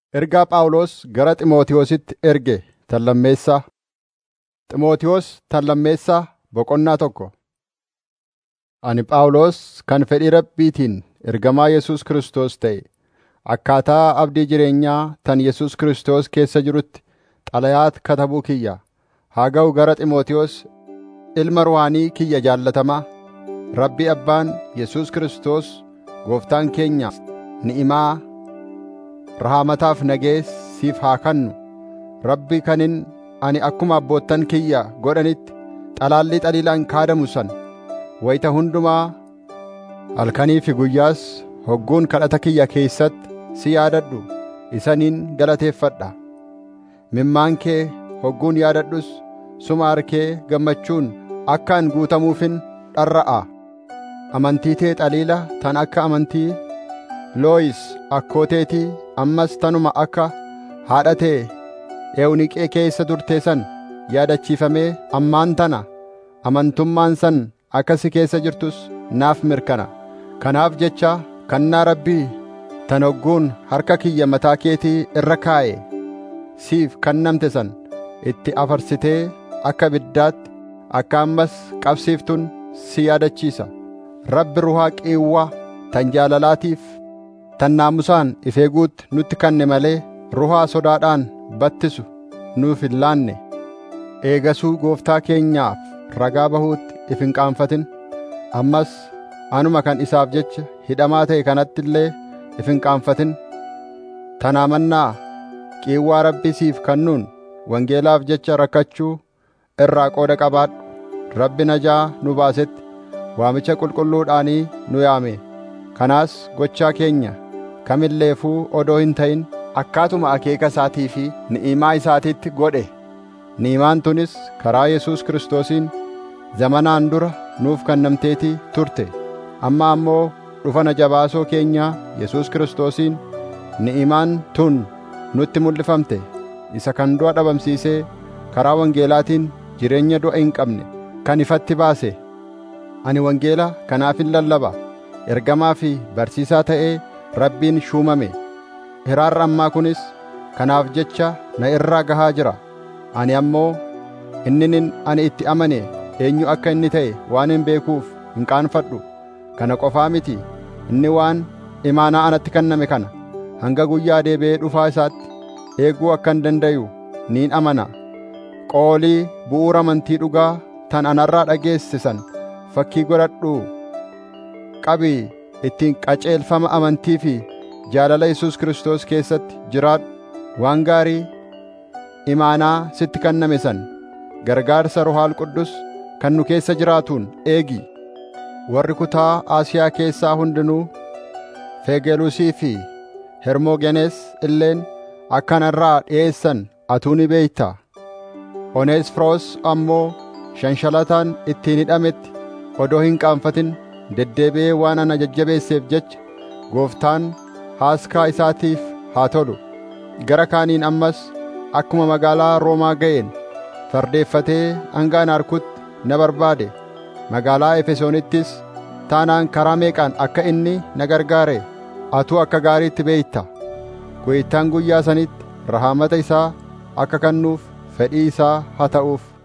Ergaa Phaawulos gara Xiimotewositti erge tallammeessaa. Xiimotewos tallammeessaa boqonnaa tokko. Ani Phaawulos kan fedhii Rabbiitiin ergamaa Yesuus Kiristoos ta'e, akkaataa abdii jireenyaa tan Yesuus Kiristoos keessa jirutti xalayaa katabuu kiyya. Haa ga'u gara Xiimotewos ilma ruhaanii kiyya jaallatamaa, Rabbi Abbaan Yesuus Kiristoos Gooftaan keenya ni'imaa, rahaamataaf nagees siif haa kennu. Rabbi kanin ani akkuma abboottan kiyya godhanitti xalaallii xaliilaan kaadamu sana wayita hundumaa halkanii fi guyyaas hogguun kadhata kiyya keessatti si yaadadhu isaniin galateeffadha. Mimmaan kee hogguun yaadadhus suma harkee gammachuun akka an guutamuufin dharra'a. Amantii tee xaliila tan akka amantii Looyis akkooteetii ammas tanuma akka haadha tee Ewuniqee keessa turtee san yaadachiifamee ammaan tana amantummaan san akka si keessa jirtus naaf mirkana. Kanaaf jecha kannaa Rabbii tan hogguun harka kiyya mataa keetii irra kaa'e siif kennamte san itti afarsitee akka ibiddaatti akka ammas qabsiiftun si yaadachiisa. Rabbi ruhaa qiiwwaa tan jaalalaatiif tan naamusaan if eeguutti nutti kenne malee ruhaa sodaadhaan battisu nuuf hin laanne. Eegasuu gooftaa keenyaaf ragaa bahuutti if hin qaanfatin. Ammas anuma kan isaaf jecha hidhamaa ta'e kanatti illee if hin qaanfatin. Tanaa mannaa qiiwwaa Rabbi siif kennuun wangeelaaf jecha rakkachuu irraa qooda qabaadhu. Rabbi najaa nu baasetti waamicha qulqulluudhaanii nu yaame. Kanaas gochaa keenya kamilleefuu odoo hin ta'in akkaatuma akeeka isaatii fi ni'imaa isaatiitti godhe. Ni'imaan tunis karaa Yesuus Kiristoosiin zamanaan dura nuuf kennamteetii turte. Amma ammoo dhufana jabaasoo keenyaa Yesuus Kiristoosiin ni'imaan tun nutti mul'ifamte. Isa kan du'a dhabamsiisee karaa wangeelaatiin jireenya du'a hin qabne kan ifatti baase. Ani wangeela kanaafin lallaba. Ergamaa fi barsiisaa ta'ee Rabbiin shuumame. Hiraarra ammaa kunis kanaaf jecha na irraa gahaa jira. Ani ammoo inninin ani itti amane eenyu akka inni ta'e waan hin beekuuf hin qaanfadhu. Kana qofaa miti inni waan imaanaa anatti kenname kana hanga guyyaa deebi'ee dhufaa isaatti eeguu akka hin dandayu niin amana. Qoolii bu'uura amantii dhugaa tan anarraa dhageesse san fakkii godhadhuu qabii ittiin qaceelfama amantii fi jaalala Yesuus Kiristoos keessatti jiraadhu waan gaarii imaanaa sitti kenname san gargaarsa Ruhaal Quddus kan nu keessa jiraatuun eegi. Warri kutaa Asiyaa keessaa hundinuu Fegelusii fi Hermogenees illeen akka narraa dhi'eessan atuu ni beeyta. Oneesfiroos ammoo shanshalataan ittiin hidhametti odoo hin qaanfatin deddeebi'ee waan ana jajjabeesseef jecha gooftaan haaskaa isaatiif haa tolu. Gara kaaniin ammas akkuma magaalaa Roomaa ga'een fardeeffatee hanga ana arkutti na barbaade. Magaalaa Efesoonittis taanaan karaa meeqaan akka inni na gargaare atuu akka gaariitti beeyta. Gooftaan guyyaa sanitti rahaamata isaa akka kennuuf fedhii isaa haa ta'uuf.